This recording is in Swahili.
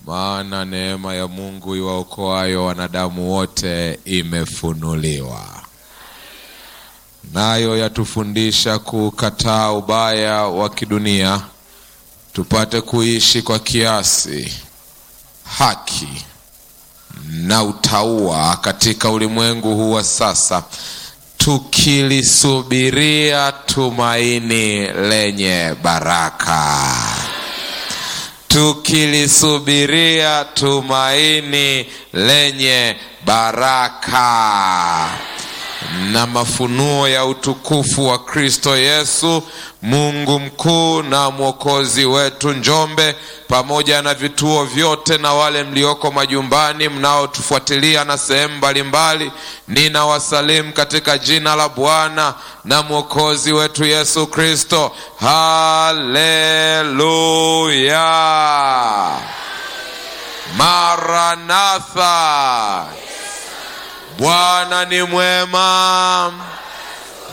maana neema ya Mungu iwaokoayo wanadamu wote imefunuliwa, nayo yatufundisha kukataa ubaya wa kidunia, tupate kuishi kwa kiasi, haki na utauwa katika ulimwengu huu wa sasa, tukilisubiria tumaini lenye baraka tukilisubiria tumaini lenye baraka na mafunuo ya utukufu wa Kristo Yesu, Mungu mkuu na mwokozi wetu. Njombe pamoja na vituo vyote na wale mlioko majumbani mnaotufuatilia na sehemu mbalimbali, ninawasalimu katika jina la Bwana na mwokozi wetu Yesu Kristo. Haleluya! Maranatha! Bwana ni mwema.